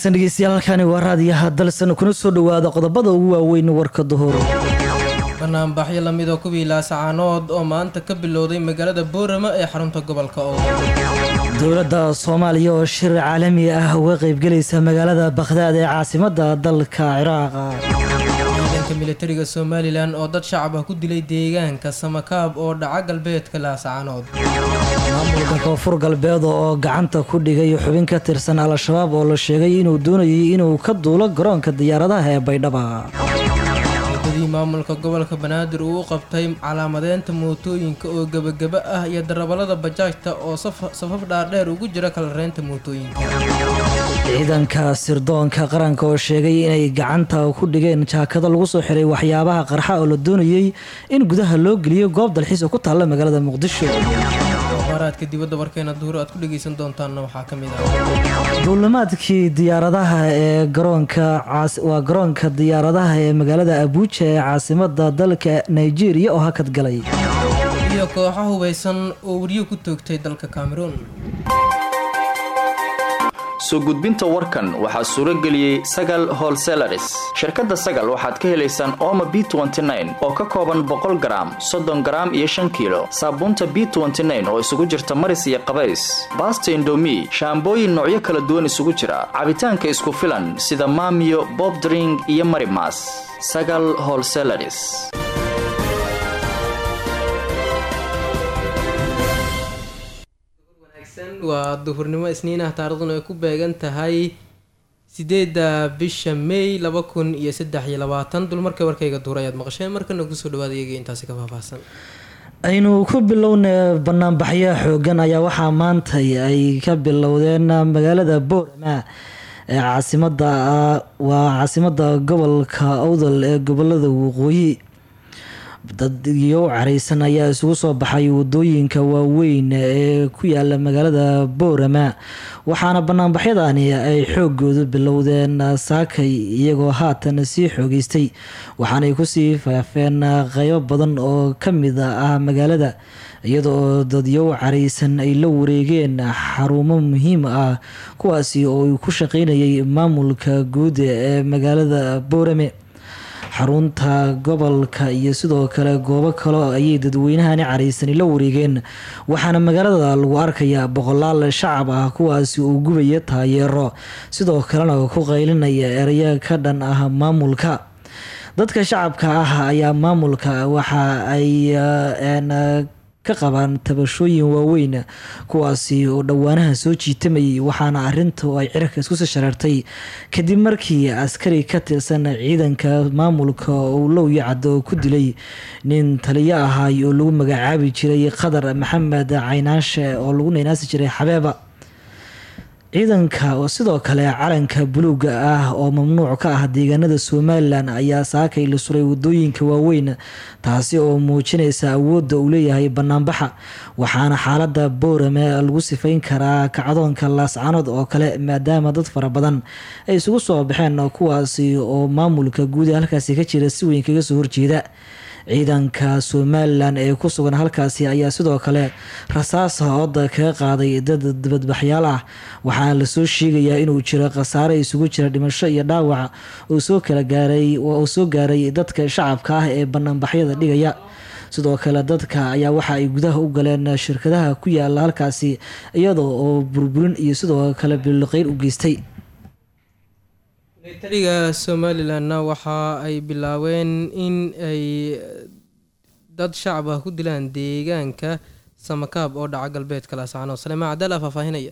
wanaagsan dhegeystayaal halkani waa raadiyaha dalsan kuna soo dhowaada qodobada ugu waaweyn warka duhur banaanbaxyo lamida kuwii laasacaanood oo maanta ka bilowday magaalada boorama ee xarunta gobolka oo dowladda soomaaliya oo shir caalami ah uga qaybgelaysa magaalada bakhdaad ee caasimada dalka ciraaq ciidanka militariga somalilan oo dad shacab ah ku dilay deegaanka samakaab oo dhaca galbeedka laasacaanood maamulka koonfur galbeed oo gacanta ku dhigay xubin ka tirsan al-shabaab oo la sheegay inuu doonayay inuu ka duulo garoonka diyaaradaha ee baydhaba muddadii maamulka gobolka banaadir uu u qabtay calaamadeynta mootooyinka oo gebageba ah iyo darabalada bajaajta oo safaf dhaadheer ugu jira kalareynta mootooyinka ciidanka sirdoonka qaranka oo sheegay inay gacanta ku dhigeen jaakado lagu soo xiray waxyaabaha qarxa oo la doonayay in gudaha loo geliyo goob dalxiis oo ku taalla magaalada muqdisho akhbaaraadka dibadda warkeena duhur aad ku dhegaysan doontaanna waxaa ka mid ah duulimaadkii diyaaradaha ee garoonka waa garoonka diyaaradaha ee magaalada abuuja ee caasimada dalka nigeria oo hakad galay iyo kooxo hubaysan oo weriyo ku toogtay dalka cameroon soo gudbinta warkan waxaa suuro geliyey sagal holselaris shirkadda sagal waxaad ka helaysaan ooma b oo ka kooban boqol garaam soddon garaam iyo shan kiilo saabuunta b oo isugu jirta maris iyo qabays baasta indomi shaambooyin noocyo kala duwan isugu jira cabitaanka isku filan sida maamiyo bobdring iyo marimas sagal holselaris waa duhurnimo isniinah taariikhduna ay ku beegan tahay sideedda bisha may laba kun iyo saddex iyo labaatan dulmarka warkayga duur ayaad maqasheen markana kusoo dhawaada iyaga intaasi ka faahfaahsan aynu ku bilowna banaanbaxyo xoogan ayaa waxaa maanta ay ka bilowdeen magaalada boorama ee caasimada waa caasimada gobolka awdal ee gobolada waqooyi dad iyo careysan ayaa isugu soo baxay wadooyinka waaweyn ee ku yaala magaalada boorama waxaana banaanbaxyadani ay xoogoodu bilowdeen saakay iyagoo haatan sii xoogeystay waxaanay kusii faafeen qeybo badan oo kamid ah magaalada iyadoo dadyow careysan ay la wareegeen xarumo muhiim ah kuwaasi oo ku shaqeynayay maamulka guud ee magaalada boorame xarunta gobolka iyo sidoo kale goobo kale ayay dadweynahani caraysani la wareegeen waxaana magaalada lagu arkayaa boqolaal shacab ah kuwaasi uu gubaya taayeero sidoo kalena ku qaylinaya ereyo ka dhan ah maamulka dadka shacabka ah ayaa maamulka waxa ay ka qabaan tabashooyin waaweyn kuwaasi oo dhowaanaha soo jiitamayay waxaana arintu ay cirka iskusii shareertay kadib markii askari ka tirsan ciidanka maamulka uu lowya caddo ku dilay nin taliyo ahaay oo lagu magacaabi jiray qadar maxamed caynaashe oo lagu naynaasi jiray xabeeba ciidanka oo sidoo kale calanka buluuga ah oo mamnuuc ka ah deegaanada somalilan ayaa saakay la suray wadooyinka waaweyn taasi oo muujinaysa awoodda uu leeyahay banaanbaxa waxaana xaalada boorame lagu sifayn karaa kacdoonka laascanood oo kale maadaama dad fara badan ay isugu soo baxeen kuwaasi oo maamulka guud ee halkaasi ka jira si weyn kaga soo horjeeda ciidanka somalilan ee ku sugan halkaasi ayaa sidoo kale rasaas hooda kaga qaaday dad dibadbaxyaal ah waxaana lasoo sheegayaa inuu jiro khasaare isugu jira dhimasho iyo dhaawac uu soo kala gaaray uu soo gaaray dadka shacabka ah ee banaanbaxyada dhigaya sidoo kale dadka ayaa waxa ay gudaha u galeen shirkadaha ku yaala halkaasi iyadoo oo burburin iyo sidoo kale biliqeyr u geystay militariga somalilanna waxa ay bilaabeen in ay dad shacab ah ku dilaan deegaanka samakaab oo dhaca galbeedka laascaanood saleemaan cadaala faahfaahinaya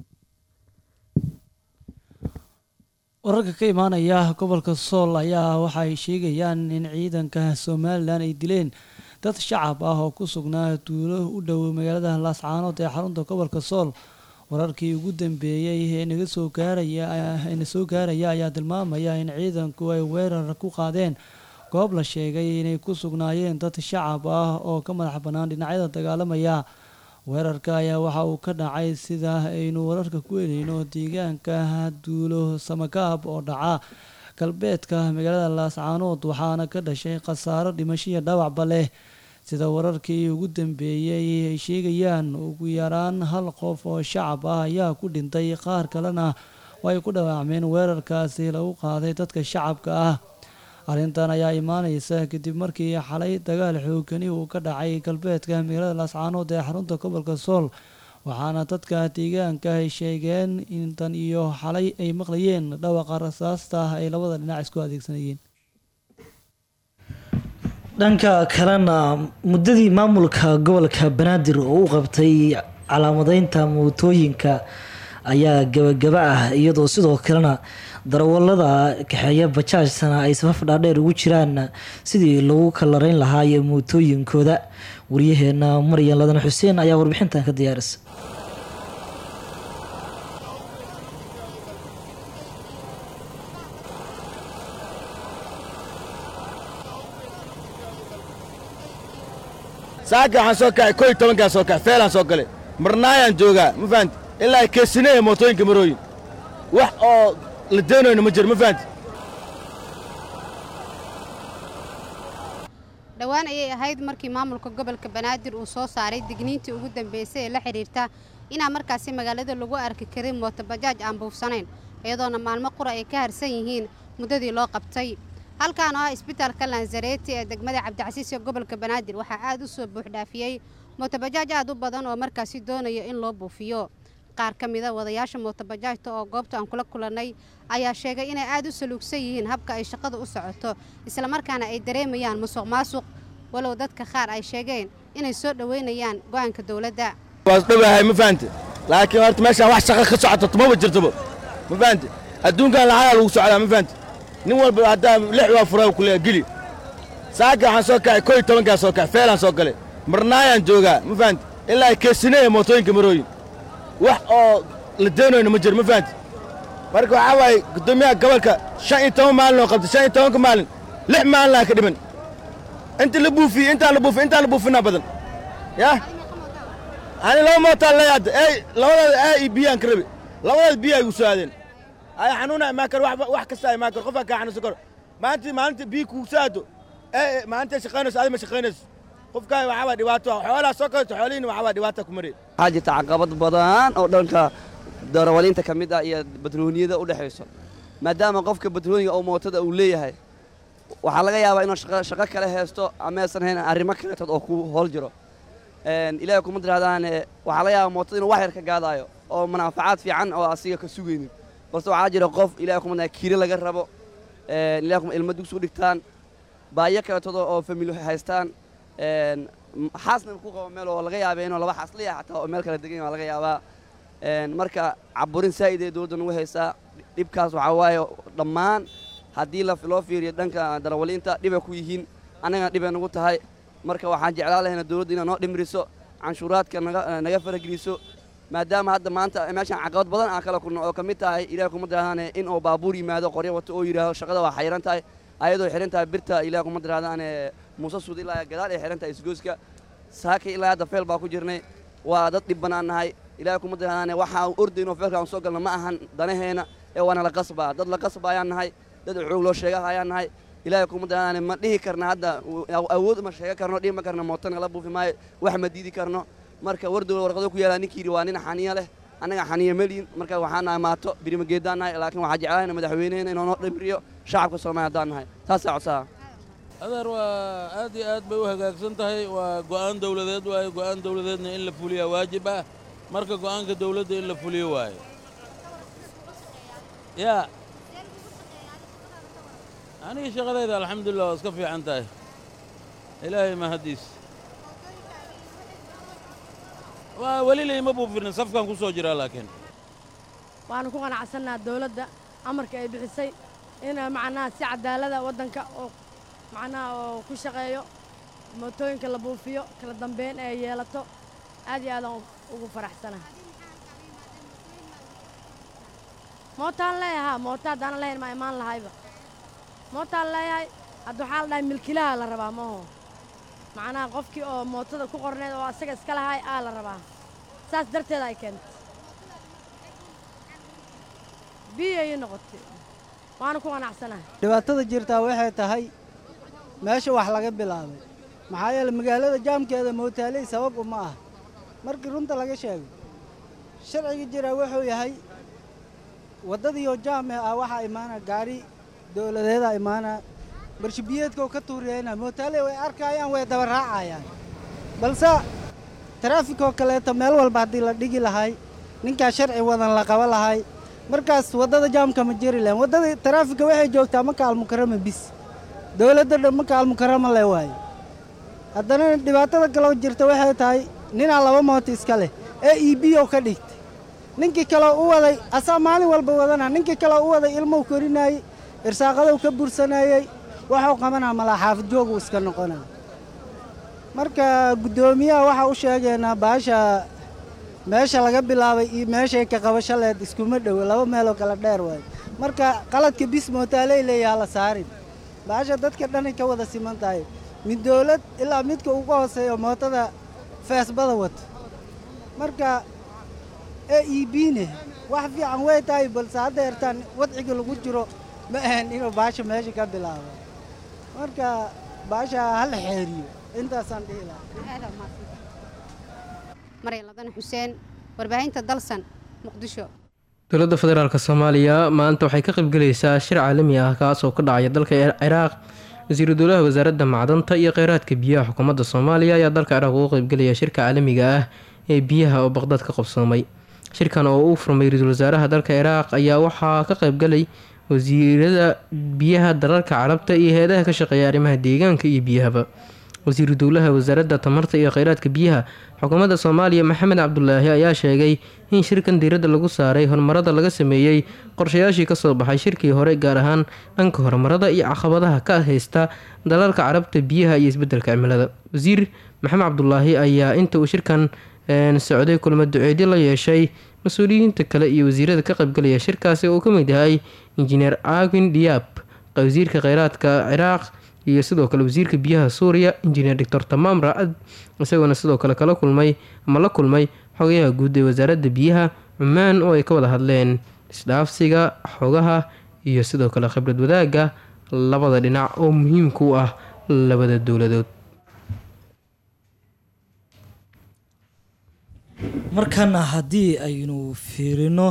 wararka ka imaanaya gobolka sool ayaa waxa ay sheegayaan in ciidanka somalilan ay dileen dad shacab ah oo ku sugnaa duulo u dhow magaalada laascaanood ee xarunta gobolka sool wararkii ugu dambeeyey ee naga soo gaaraya na soo gaaraya ayaa tilmaamaya in ciidanku ay weerar ku qaadeen goob la sheegay inay ku sugnaayeen dad shacab ah oo ka madax bannaan dhinacyada dagaalamaya weerarka ayaa waxa uu ka dhacay sida aynu wararka ku helayno deegaanka duulo samakaab oo dhaca galbeedka magaalada laascaanood waxaana ka dhashay khasaaro dhimashiya dhawacba leh sida wararkii ugu dambeeyey ay sheegayaan ugu yaraan hal qof oo shacab ah ayaa ku dhintay qaar kalena oo ay ku dhawaacmeen weerarkaasi lagu qaaday dadka shacabka ah arrintan ayaa imaaneysa kadib markii xalay dagaal xoogani uu ka dhacay galbeedka magaalada laascaanood ee xarunta gobolka sool waxaana dadka deegaanka ay sheegeen in tan iyo xalay ay maqlayeen dhawaqa rasaasta ay labada dhinac isku adeegsanayeen dhanka kalena muddadii maamulka gobolka banaadir oo u qabtay calaamadeynta mootooyinka ayaa gabagaba ah iyadoo sidoo kalena darawalada kaxeeya bajaajsana ay safaf dhaadheer ugu jiraan sidii lagu kalareyn lahaayo mootooyinkooda waryaheena maryan ladan xuseen ayaa warbixintan ka diyaarisa saaka waxaan soo kacay koo iyo tobankaan soo kacay feelaan soo galay marnaayaan joogaa ma fahanti ilaa ay keesinaya mootooyinka marooyin wax oo la deenayno ma jiro ma fahanti dhowaan ayay ahayd markii maamulka gobolka banaadir uu soo saaray digniintii ugu dambeysay ee la xidhiirta inaa markaasi magaalada lagu arki karin mootobajaaj aan buufsanayn iyadoona maalmo qura ay ka harsan yihiin muddadii loo qabtay halkaan oo ah isbitaalka lanzareeti ee degmada cabdicasiis ee gobolka banaadir waxaa aad u soo buuxdhaafiyey mootobajaaj aad u badan oo markaasi doonaya in loo buufiyo qaar ka mida wadayaasha mootobajaajta oo goobta aan kula kulannay ayaa sheegay inay aad u saluugsan yihiin habka ay shaqada u socoto islamarkaana ay dareemayaan musuq maasuq walow dadka qaar ay sheegeen inay soo dhoweynayaan go'aanka dowladda waas dhowahay ma fahanti laakiin horta meeshaan wax shaqa ka socoto tumaba jirtoba ma fahanti adduunkan lacagaa lagu socdaa ma fahanti nin walba haddaa lix waa furaa kuleeya geli saaka waxaan soo kacay koo iyo tobankaan soo kacay feelaan soo galay marnaayaan joogaa ma fahanti ilaa ay keesinaya mootooyinka marooyin wax oo la deenayno ma jiro ma fahanti marka waxaa waaye guddoomiyaha gobolka shan iyo toban maalin oo qabtay shan iyo tobanka maalin lix maalin aan ka dhiman inta la buufiyey intaan la buufiy intaan la buufinaa badan yah ani laba mootaan leeya hadda ey labadaada aa iyo biyaan ka rabi labadaada biyaa igu soo aadeen ay xanuuna imaan karo wax wax kasta imaan karo qofaa kaa xanuunsan karo maalintii maalinta biyo kugu soo aado ee maalinta shaqaynayso adi ma shaqaynayso qofkaan waxaa waa dhibaato xoolaa soo kaleto xoolihiina waxaa waa dhibaata ku maraya waxaa jirta caqabad badan oo dhanka darawaliinta ka mid ah iyo batrooniyada u dhexayso maadaama qofka batrooniga oo mootada uu leeyahay waxaa laga yaabaa inuu shaqo shaqo kale haysto ama aysan hayn arrimo kaleetood oo ku hool jiro ilaahay kuma tirahdaan waxaa laga yaabaa mootada inuu wax yar ka gaadaayo oo manaafacaad fiican oo asiga ka sugaynin balse waxaa jira qof ilahay kuma tirahdaan kiire laga rabo ilahay kuma ilmo dugsi u dhigtaan baayo kaleetood oo famili haystaan xaasna ku qabo meel oo laga yaaba inuu laba xaas leeyahay xataa oo meel kala degan yahay waa laga yaabaa marka caburin saa'id ee dowladda nagu haysaa dhibkaas waxaa waaye dhammaan haddii loo fiiriyo dhanka darawaliinta dhibay ku yihiin annagana dhibay nagu tahay marka waxaan jeclaan lahayna dowladda inay noo dhimriso canshuuraadka naga farageliso maadaama hadda maanta meeshaan caqabad badan aan kala kulno oo ka mid tahay ilahay kuma tirahdaan in uu baabuur yimaado qoryo wato oo yidhaaho shaqada waa xayiran tahay ayadoo xihan tahay birta ilahay kuma tirahdaan muuse suud ilaa gadaal ay xihan tahay isgooska saaka ilaa hadda feel baa ku jirnay waa dad dhib bannaan nahay ilahay kuma tirahdaan waxaa ordayno feelka aan soo galno ma ahan danaheena ee waana la qasbaa dad la qasba ayaan nahay dad xoog loo sheegaha ayaan nahay ilaahay kuma tirahdaan ma dhihi karna hadda awood ma sheega karno dhihi ma karno mootana la buufi maayo wax ma diidi karno marka wardow warqado ku yaala ninkii yidhi waa nin xaniya leh annaga xaniya meliin marka waxaan nahay maato birimageedaan nahay laakiin waxaa jeclaana madaxweynehena inuu noo dhimriyo shacabka soomaaliya haddaan nahay taasaa codsaha adeer waa aad iyo aad bay u hagaagsan tahay waa go'aan dawladeed waaye go'aan dawladeedna in la fuliyaa waajib ah marka go'aanka dawladda in la fuliyo waaye yaa aniga shaqadayda alxamdulilah waa iska fiican tahay ilaahay mahaddiis waa weli layma buufinin safkaan ku soo jiraa laakiin waanu ku qanacsannaha dawladda amarka ay bixisay in macnaha si cadaalada waddanka oo macnaha oo ku shaqeeyo mootooyinka la buufiyo kala dambeyn ay yeelato aad iyo aadaan ugu faraxsanaha mootaan leeyahaa mooto haddaanan lahayn maa imaan lahayba mootaan leeyahay hadda waxaa la dhahay milkilaha la rabaa maaho macnaha qofkii oo mootada ku qorneed oo asaga iska lahaay aa la rabaa saas darteeda ay keentay biyay noqotay waana ku qanacsanahay dhibaatada jirtaa waxay tahay meesha wax laga bilaabay maxaa yeele magaalada jaamkeeda mootaaley sabab uma ah markii runta laga sheego sharciga jiraa wuxuu yahay waddadiioo jaame ah waxaa imaana gaari dowladeeda imaana barshibiyeedkoo ka tuuriyeyna mootaale way arkayaan way daba raacayaan balse taraafikoo kaleeto meel walba haddii la dhigi lahay ninkaa sharci wadan la qaba lahay markaas waddada jaamka ma jeri lahayn waddada taraafika waxay joogtaa maka almukarama bis dowladda dhan maka almukarama le waaye haddana dhibaatada kaloo jirta waxay tahay ninaa laba mooto iska leh ee e b oo ka dhigtay ninkii kaleo u waday asaa maalin walba wadana ninkii kaleo u waday ilmou korinaayey irsaaqadou ka bursanayey waxuu qabanaa malaa xaafid jooguu iska noqonaa marka guddoomiyaha waxaa u sheegaynaa baasha meesha laga bilaabay iyo meeshay ka qabasho leed iskuma dhowo laba meeloo kala dheer waayo marka qaladka bis mootaaley leeyaha la saarin baasha dadka dhanay ka wada siman tahay mid dowlad ilaa midka ugu hooseeyo mootada feesbada wato marka e e bne wax fiican way tahay balse hadda hertaan wadciga lagu jiro ma ahan inuu baasha meesha ka bilaabo marka baasha hala xeeriyo intaasaan dhihi lahaa maryan ladan xuseen warbaahinta dalsan muqdisho dowladda federaalk soomaaliya maanta waxay ka qaybgelaysaa shir caalami ah kaas oo ka dhacaya dalka ciraaq wasiiru dowlaha wasaaradda macdanta iyo kheyraadka biyaha xukuumadda soomaaliya ayaa dalka ciraaq uga qaybgelaya shirka caalamiga ah ee biyaha oo baqdaad ka qabsoomay shirkan oo uu furmay ra-iisul wasaaraha dalka ciraaq ayaa waxaa ka qaybgalay wasiirada biyaha dalalka carabta iyo hay-adaha ka shaqeeya arrimaha deegaanka iyo biyahaba wasiiru dowlaha wasaaradda tamarta iyo kheyraadka biyaha xukuumadda soomaaliya maxamed cabdulaahi ayaa sheegay in shirkan diiradda lagu saaray horumarada laga sameeyey qorshayaashii kasoo baxay shirkii hore gaar ahaan dhanka horumarada iyo caqabadaha ka haysta dalalka carabta biyaha iyo isbedelka cimilada wasiir maxamed cabdulaahi ayaa inta uu shirkan socday kulmo duceedyo la yeeshay mas-uuliyiinta kale iyo wasiirada ka qaybgalaya shirkaasi oo uu ka mid yahay injineer agin diyaab wasiirka kheyraadka ciraaq iyo sidoo kale wasiirka biyaha suuriya injineer doctor tamaam ra-ad isagoona sidoo kale kala kulmay ama la kulmay xogayaha guud ee wasaaradda biyaha cumaan oo ay ka wada hadleen isdhaafsiga xogaha iyo sidoo kale khibrad wadaagga labada dhinac oo muhiimka u ah labada dowladood markana haddii aynu fiirino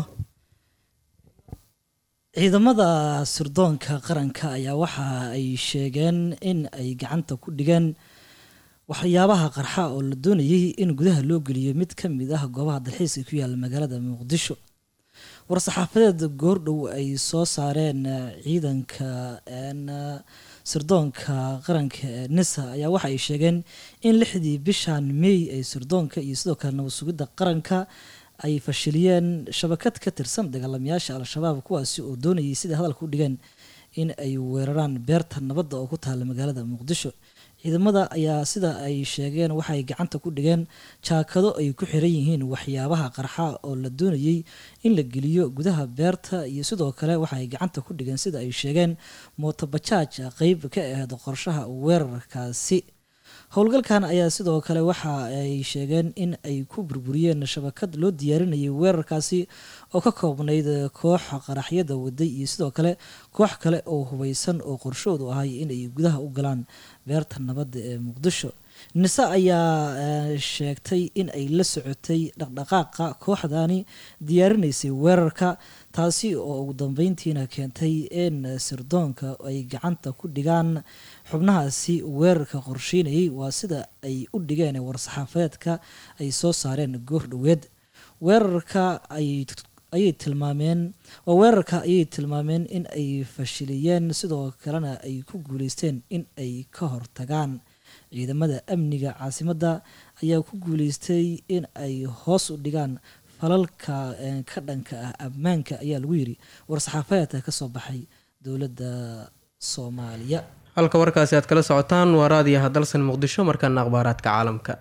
ciidamada sirdoonka qaranka ayaa waxa ay sheegeen in ay gacanta ku dhigeen waxyaabaha qarxa oo la doonayay in gudaha loo geliyo mid ka mid ah goobaha dalxiiska ku yaala magaalada muqdisho war-saxaafadeed goordhow ay soo saareen ciidanka sirdoonka qaranka ee nisa ayaa waxa ay sheegeen in lixdii bishan mey ay sirdoonka iyo sidoo kale nabad sugidda qaranka ay fashiliyeen shabakad ka tirsan dagaalamayaasha al-shabaab kuwaasi oo doonayay sida hadalka u dhigeen in ay weeraraan beerta nabadda oo ku taala magaalada muqdisho ciidamada ayaa sida ay sheegeen waxay gacanta ku dhigeen jaakado ay ku xiran yihiin waxyaabaha qarxa oo la doonayay in la geliyo gudaha beerta iyo sidoo kale waxay gacanta ku dhigeen sida ay sheegeen mootobajaaj qeyb ka aheyd qorshaha weerarkaasi howlgalkan ayaa sidoo kale waxa ay sheegeen in ay ku burburiyeen shabakad loo diyaarinayay weerarkaasi oo ka koobnayd koox qaraxyada waday iyo sidoo kale koox kale oo hubeysan oo qorshoodu ahay inay gudaha u galaan beerta nabadda ee muqdisho nise ayaa sheegtay in ay la socotay dhaqdhaqaaqa kooxdani diyaarinaysay weerarka taasi oo ugu dambeyntiina keentay in sirdoonka ay gacanta ku dhigaan xubnahaasi weerarka qorsheynayay waa sida ay u dhigeen war-saxaafadeedka ay soo saareen goor dhoweed weerarka ayay tilmaameen waa weerarka ayay tilmaameen in ay fashiliyeen sidoo kalena ay ku guuleysteen in ay ka hortagaan ciidamada amniga caasimadda ayaa ku guuleystay in ay hoos u dhigaan falalka ka dhanka ah ammaanka ayaa lagu yiri war-saxaafadeedka kasoo baxay dowladda soomaaliya halka warkaasi aad kala socotaan waa raadiyaha dalsan muqdisho markaana akhbaaraadka caalamka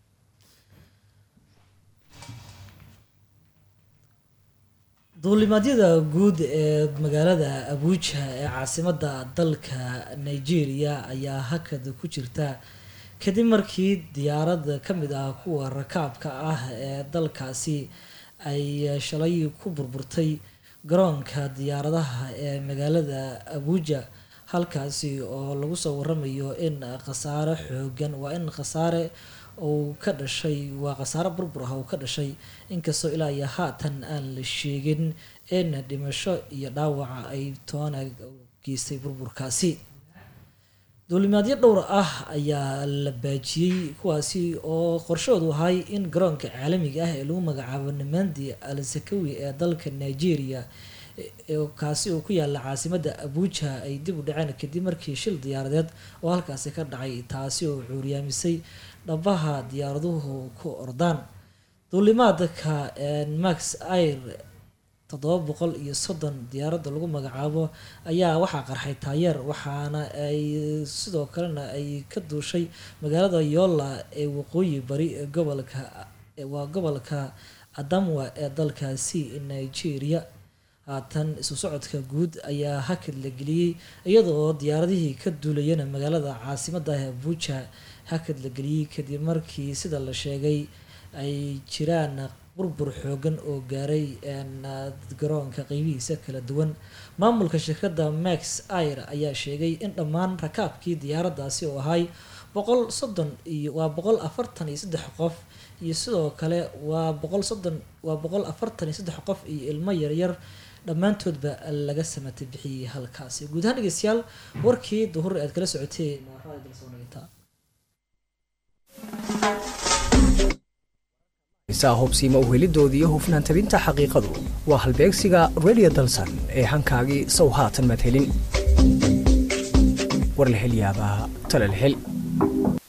duulimaadyada guud ee magaalada abuuja ee caasimadda dalka nigeria ayaa hakad ku jirta kadib markii diyaarad ka mid ah kuwa rakaabka ah ee dalkaasi ay shalay ku burburtay garoonka diyaaradaha ee magaalada abuuja halkaasi oo lagu soo waramayo in khasaare xoogan waa in khasaare uu ka dhashay waa khasaaro burbur ah uu ka dhashay inkastoo ilaa iyo haatan aan la sheegin in dhimasho iyo dhaawaca ay toona geystay burburkaasi duulimaadyo dhowr ah ayaa la baajiyey kuwaasi oo qorshoodu ahay in garoonka caalamiga ah ee lagu magacaabo namandi al sakawi ee dalka nigeria kaasi oo ku yaala caasimada abuja ay dib u dhaceen kadib markii shil diyaaradeed oo halkaasi ka dhacay taasi oo cuuryaamisay dhabaha diyaaraduhu ku ordaan duulimaadka max air toddoba boqol iyo soddon diyaaradda lagu magacaabo ayaa waxaa qarxay taayeer waxaana ay sidoo kalena ay ka duushay magaalada yola ee waqooyi bari ee gobolka waa gobolka adamwa ee dalkaasi nigeria haatan isu socodka guud ayaa hakad la geliyey iyadoo diyaaradihii ka duulayana magaalada caasimada ah abuja hakad la geliyey kadib markii sida la sheegay ay jiraan burbur xoogan oo gaaray garoonka qeybihiisa kala duwan maamulka shirkadda max air ayaa sheegay in dhammaan rakaabkii diyaaraddaasi oo ahay boqol soddon iyo waa boqol afartan iyo saddex qof iyo sidoo kale waa boqol soddon waa boqol afartan iyo saddex qof iyo ilmo yaryar dhammaantoodba laga samatay bixiyey halkaasi guud ahaan dhegeystayaal warkii duhur aad kala socoteen hubsiima uhelidoodii iyo hufnaan tabinta xaqiiqadu waa halbeegsiga radio dalsan ee hankaagii sow haatan madhelin war la hel yaabaa tala la hel